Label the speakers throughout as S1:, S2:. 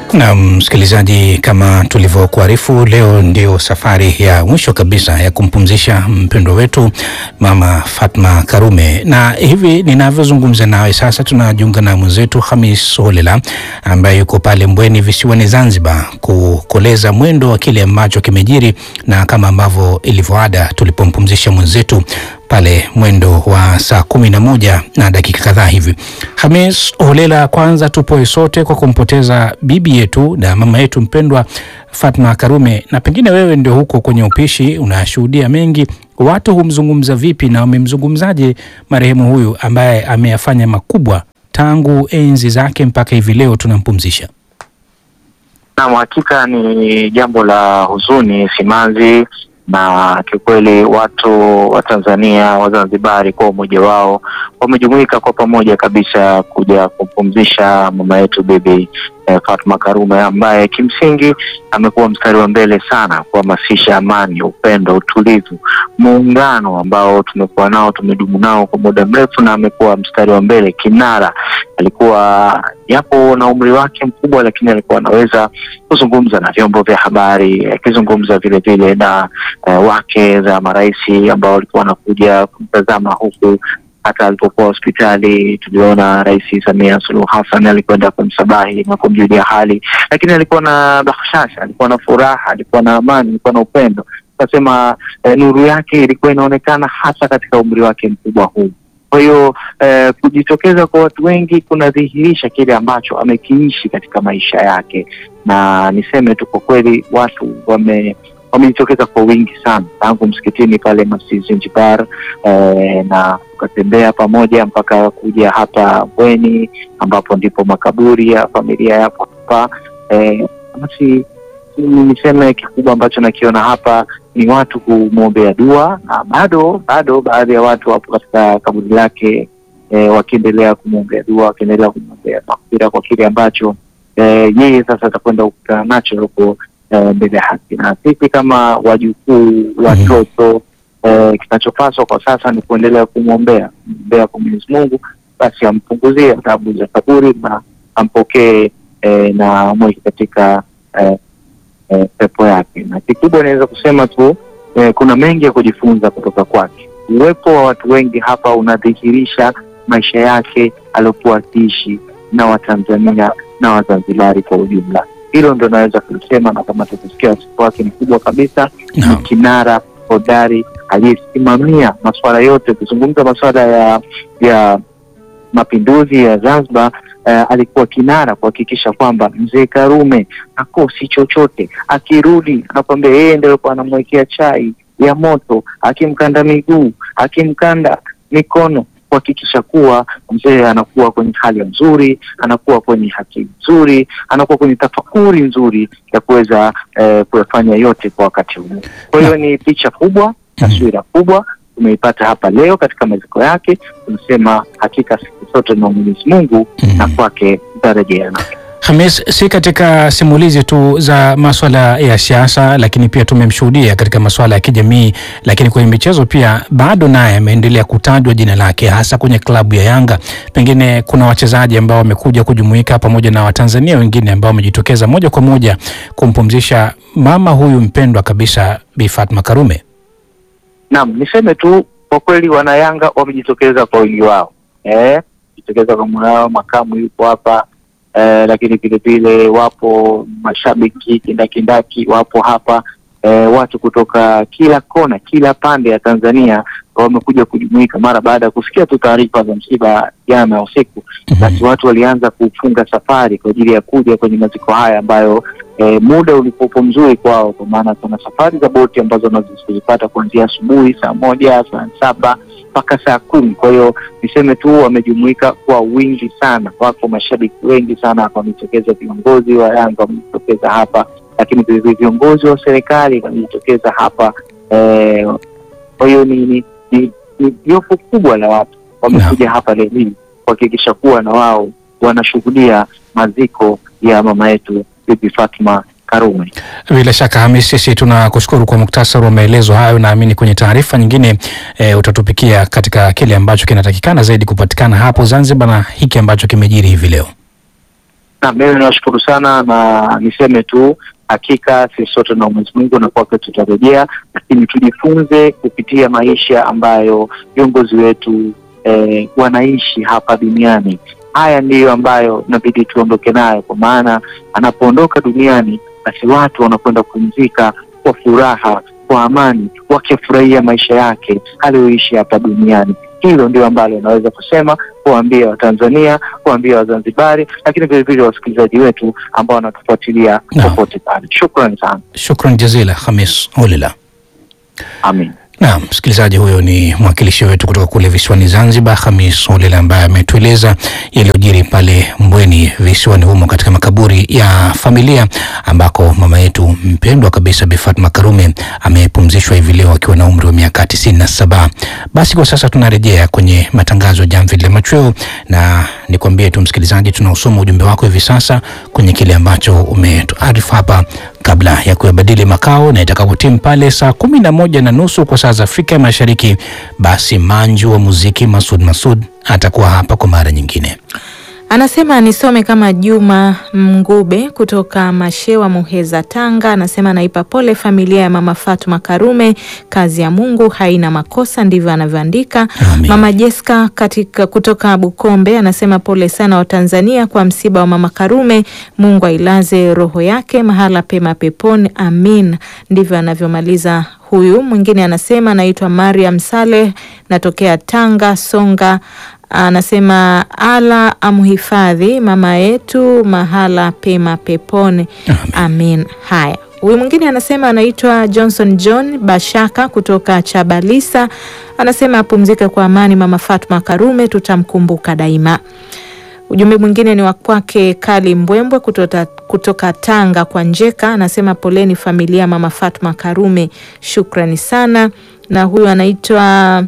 S1: Na msikilizaji, kama tulivyokuarifu, leo ndio safari ya mwisho kabisa ya kumpumzisha mpendwa wetu Mama Fatma Karume, na hivi ninavyozungumza nawe sasa tunajiunga na mwenzetu Hamis Holela ambaye yuko pale Mbweni visiwani Zanzibar kukoleza mwendo wa kile ambacho kimejiri, na kama ambavyo ilivyoada tulipompumzisha mwenzetu pale mwendo wa saa kumi na moja na dakika kadhaa hivi. Hamis Holela, kwanza tupoe sote kwa kumpoteza bibi yetu na mama yetu mpendwa Fatma Karume, na pengine wewe ndio huko kwenye upishi unashuhudia mengi, watu humzungumza vipi na wamemzungumzaje marehemu huyu ambaye ameyafanya makubwa tangu enzi zake mpaka hivi leo tunampumzisha?
S2: Naam, hakika ni jambo la huzuni, simanzi na kiukweli watu wa Tanzania Wazanzibari kwa umoja wao wamejumuika kwa pamoja kabisa kuja kumpumzisha mama yetu bibi eh, Fatma Karume ambaye kimsingi amekuwa mstari wa mbele sana kuhamasisha amani, upendo, utulivu, muungano ambao tumekuwa nao tumedumu nao kwa muda mrefu, na amekuwa mstari wa mbele kinara. Alikuwa japo na umri wake mkubwa, lakini alikuwa anaweza kuzungumza na vyombo vya habari, akizungumza vile vile na uh, wake za marais ambao walikuwa wanakuja kumtazama huku hata alipokuwa hospitali tuliona Rais Samia Suluhu Hassan alikwenda kumsabahi na kumjulia hali, lakini alikuwa na bashasha, alikuwa na furaha, alikuwa na amani, alikuwa na upendo. Nasema eh, nuru yake ilikuwa inaonekana hasa katika umri wake mkubwa huu. Kwa hiyo eh, kujitokeza kwa watu wengi kunadhihirisha kile ambacho amekiishi katika maisha yake, na niseme tu kwa kweli watu wame wamejitokeza kwa wingi sana tangu msikitini pale Masjid Zinjibar eh, na tukatembea pamoja mpaka kuja hapa Mbweni ambapo ndipo makaburi ya familia yapo hapa. Eh, basi niseme kikubwa ambacho nakiona hapa ni watu kumwombea dua, na bado bado baadhi ya watu wapo katika kaburi lake eh, wakiendelea kumwombea dua, wakiendelea kumwombea maghfira kwa kile ambacho eh, yeye sasa atakwenda kukutana nacho huko mbele ya haki na sisi kama wajukuu watoto, eh, kinachopaswa kwa sasa ni kuendelea kumwombea mwombea kwa Mwenyezi Mungu, basi ampunguzie adhabu za kaburi na ampokee eh, na mweke katika eh, eh, pepo yake. Na kikubwa inaweza kusema tu eh, kuna mengi ya kujifunza kutoka kwake. Uwepo wa watu wengi hapa unadhihirisha maisha yake aliyokuwa akiishi na Watanzania na Wazanzibari kwa ujumla. Hilo ndo naweza kulisema, na kama tukusikia wasifu wake ni kubwa kabisa. Ni kinara hodari aliyesimamia masuala yote, ukizungumza masuala ya ya mapinduzi ya Zanzibar. Uh, alikuwa kinara kuhakikisha kwamba mzee Karume hakosi chochote. Akirudi anakwambia yeye ndio alikuwa anamwekea chai ya moto, akimkanda miguu, akimkanda mikono kuhakikisha kuwa mzee anakuwa kwenye hali nzuri, anakuwa kwenye akili nzuri, anakuwa kwenye tafakuri nzuri ya kuweza eh, kuyafanya yote kwa wakati huu. Kwa hiyo ni picha kubwa, taswira kubwa tumeipata hapa leo katika maziko yake. Tunasema hakika siku zote na Mwenyezi Mungu na kwake tutarejeana.
S1: Hamis, si katika simulizi tu za maswala ya siasa, lakini pia tumemshuhudia katika maswala ya kijamii, lakini kwenye michezo pia bado naye ameendelea kutajwa jina lake, hasa kwenye klabu ya Yanga. Pengine kuna wachezaji ambao wamekuja kujumuika pamoja na Watanzania wengine ambao wamejitokeza moja kwa moja kumpumzisha mama huyu mpendwa kabisa, Bi Fatma Karume.
S2: Naam, niseme tu kwa kweli, wanayanga wamejitokeza kwa wingi wao, eh, jitokeza kwa mwana wao, makamu yupo hapa Eh, lakini vilevile wapo mashabiki kindakindaki wapo hapa eh, watu kutoka kila kona, kila pande ya Tanzania wamekuja kujumuika mara baada ya kusikia tu taarifa za msiba jana usiku. Basi watu walianza kufunga safari kwa ajili ya kuja kwenye maziko haya ambayo eh, muda ulipopo mzuri kwao, kwa maana kuna safari za boti ambazo wanazozipata kuanzia asubuhi saa moja saa saba mpaka saa kumi. Kwa hiyo niseme tu wamejumuika kwa wingi sana, wako mashabiki wengi sana wamejitokeza, viongozi wa Yanga wamejitokeza hapa, lakini vilevile viongozi wa serikali wamejitokeza hapa eh, kwa hiyo ni ni ni ni jopo kubwa la watu wamekuja no. hapa leo hii kuhakikisha kuwa na wao wanashuhudia maziko ya mama yetu Bibi Fatma Karume.
S1: Bila shaka Hamis, sisi tunakushukuru kwa muktasari wa maelezo hayo. Naamini kwenye taarifa nyingine e, utatupikia katika kile ambacho kinatakikana zaidi kupatikana hapo Zanzibar na hiki ambacho kimejiri hivi leo.
S2: Na mimi niwashukuru sana na niseme tu hakika sisi sote na Mwenyezi Mungu na kwake tutarejea, lakini tujifunze kupitia maisha ambayo viongozi wetu eh, wanaishi hapa duniani. Haya ndiyo ambayo inabidi tuondoke nayo, kwa maana anapoondoka duniani, basi watu wanakwenda kupumzika kwa furaha, kwa amani, wakifurahia maisha yake aliyoishi hapa duniani. Hilo ndio ambalo naweza kusema kuwaambia Watanzania, kuwaambia Wazanzibari, lakini vilevile wasikilizaji wetu ambao wanatufuatilia
S1: Naam.
S2: popote pale. Shukrani sana,
S1: Shukran jazila Hamis Olila.
S2: amin.
S1: Naam, msikilizaji, huyo ni mwakilishi wetu kutoka kule visiwani Zanzibar, Hamis Olele, ambaye ametueleza yaliyojiri pale Mbweni visiwani humo katika makaburi ya familia ambako mama yetu mpendwa kabisa Bi Fatma Karume amepumzishwa hivi leo akiwa na umri wa miaka tisini na saba. Basi kwa sasa tunarejea kwenye matangazo ya Jamvi la Machweo, na nikwambie tu msikilizaji, tunausoma ujumbe wako hivi sasa kwenye kile ambacho umetuarifu hapa kabla ya kuyabadili makao na itakapotimu pale saa kumi na moja na nusu kwa saa za Afrika ya Mashariki, basi manju wa muziki Masud Masud atakuwa hapa kwa mara nyingine.
S3: Anasema nisome kama Juma Mngube kutoka Mashewa, Muheza, Tanga. Anasema naipa pole familia ya mama Fatuma Karume, kazi ya Mungu haina makosa, ndivyo anavyoandika.
S1: Amin.
S3: Mama Jeska katika kutoka Bukombe anasema pole sana Watanzania kwa msiba wa mama Karume, Mungu ailaze roho yake mahala pema peponi, amin. Ndivyo anavyomaliza huyu. Mwingine anasema naitwa Mariam Saleh, natokea Tanga Songa anasema ala amhifadhi mama yetu mahala pema peponi amin. Haya, huyu mwingine anasema anaitwa Johnson John Bashaka kutoka Chabalisa, anasema apumzike kwa amani mama Fatma Karume, tutamkumbuka daima. Ujumbe mwingine ni wa kwake Kali Mbwembwe kutoka, kutoka Tanga kwa Njeka, anasema poleni familia mama Fatma Karume, shukrani sana. Na huyu anaitwa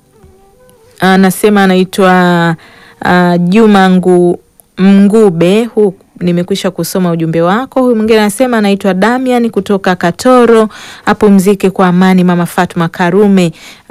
S3: anasema anaitwa uh, Juma Ngu, Mngube. Huu nimekwisha kusoma ujumbe wako. Huyu mwingine anasema anaitwa Damian kutoka Katoro, apumzike kwa amani mama Fatma Karume.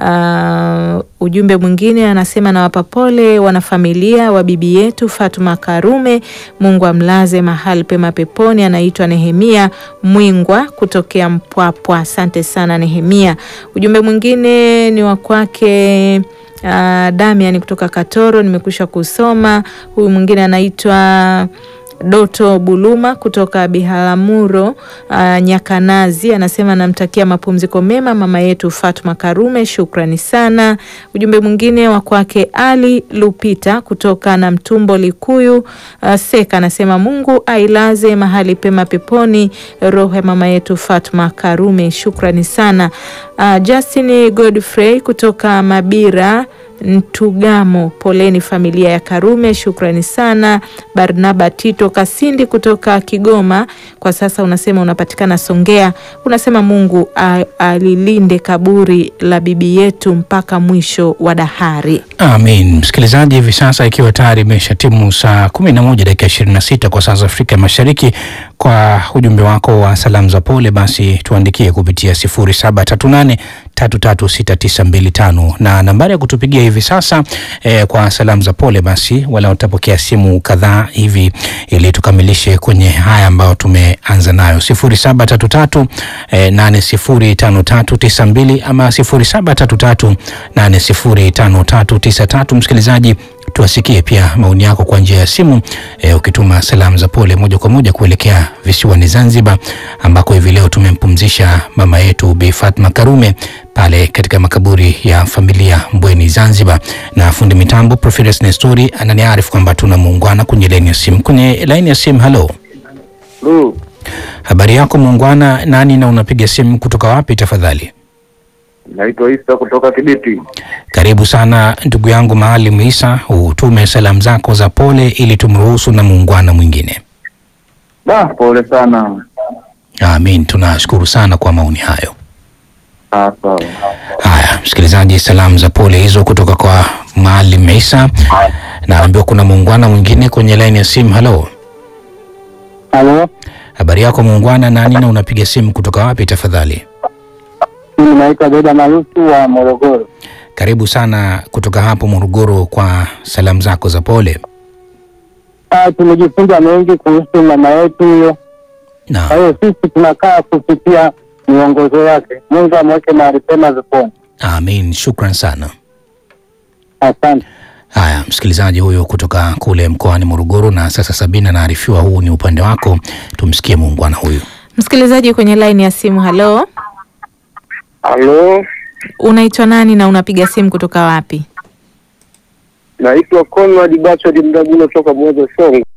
S3: Uh, ujumbe mwingine anasema nawapa pole wanafamilia wa bibi yetu Fatma Karume, Mungu amlaze mahali pema peponi. Anaitwa Nehemia Mwingwa kutokea Mpwapwa. Asante sana Nehemia. Ujumbe mwingine ni wa kwake Uh, Damian kutoka Katoro nimekwisha kusoma. Huyu mwingine anaitwa Doto Buluma kutoka Biharamulo uh, Nyakanazi anasema namtakia mapumziko mema mama yetu Fatma Karume, shukrani sana. Ujumbe mwingine wa kwake Ali Lupita kutoka na Mtumbo Likuyu uh, Seka anasema Mungu ailaze mahali pema peponi roho ya mama yetu Fatma Karume, shukrani sana. Uh, Justin Godfrey kutoka Mabira Ntugamo, poleni familia ya Karume, shukrani sana. Barnaba Tito Kasindi kutoka Kigoma, kwa sasa unasema unapatikana Songea, unasema Mungu a- alilinde kaburi la bibi yetu mpaka mwisho wa dahari.
S1: Amin. Msikilizaji, hivi sasa ikiwa tayari imesha timu saa kumi na moja dakika ishirini na sita kwa saa za Afrika Mashariki, kwa ujumbe wako wa salamu za pole, basi tuandikie kupitia sifuri saba tatu nane tatu tatu sita tisa mbili tano na nambari ya kutupigia hivi sasa eh, kwa salamu za pole, basi wala utapokea simu kadhaa hivi ili tukamilishe kwenye haya ambayo tumeanza nayo sifuri saba tatu tatu eh, nane sifuri tano tatu tisa mbili ama sifuri saba tatu tatu nane sifuri tano tatu tisa tatu. Msikilizaji, tuwasikie pia maoni yako kwa njia ya simu e, ukituma salamu za pole moja kwa moja kuelekea visiwani Zanzibar ambako hivi leo tumempumzisha mama yetu Bi Fatma Karume pale katika makaburi ya familia Mbweni Zanzibar. Na fundi mitambo Professor Nestori ananiarifu kwamba tuna muungwana kwenye laini ya simu. Kwenye laini ya simu, halo,
S4: Lu,
S1: habari yako muungwana? Nani na unapiga simu kutoka wapi tafadhali?
S4: naitwa Isa kutoka Kibiti.
S1: Karibu sana ndugu yangu Maalim Isa, utume salamu zako za pole ili tumruhusu na muungwana mwingine.
S4: Da, pole sana.
S1: Amin, tunashukuru sana kwa maoni hayo.
S4: Ah, sawa.
S1: Haya, msikilizaji, salamu za pole hizo kutoka kwa Maalim Isa. Naambiwa kuna muungwana mwingine kwenye laini ya simu. Halo,
S5: Halo,
S1: habari yako muungwana? Nani na unapiga simu kutoka wapi tafadhali?
S5: mimi naitwa Beda Marusu wa Morogoro.
S1: Karibu sana kutoka hapo Morogoro kwa salamu zako za pole.
S5: tumekaa tumejifunza mengi kuhusu mama yetu huyo. Kwa
S1: Naam.
S5: hiyo sisi tunakaa kupitia miongozo yake. Mungu amweke mahali pema peponi.
S1: Amin, shukran sana.
S5: Asante.
S1: Haya, msikilizaji huyo kutoka kule mkoani Morogoro. Na sasa Sabina anaarifiwa huu ni upande wako, tumsikie muungwana huyu.
S3: Msikilizaji kwenye laini ya simu, halo,
S4: Halo,
S3: unaitwa nani na unapiga simu kutoka wapi?
S4: naitwa Conrad Bachad Mdagulo toka Mwanza Songwe.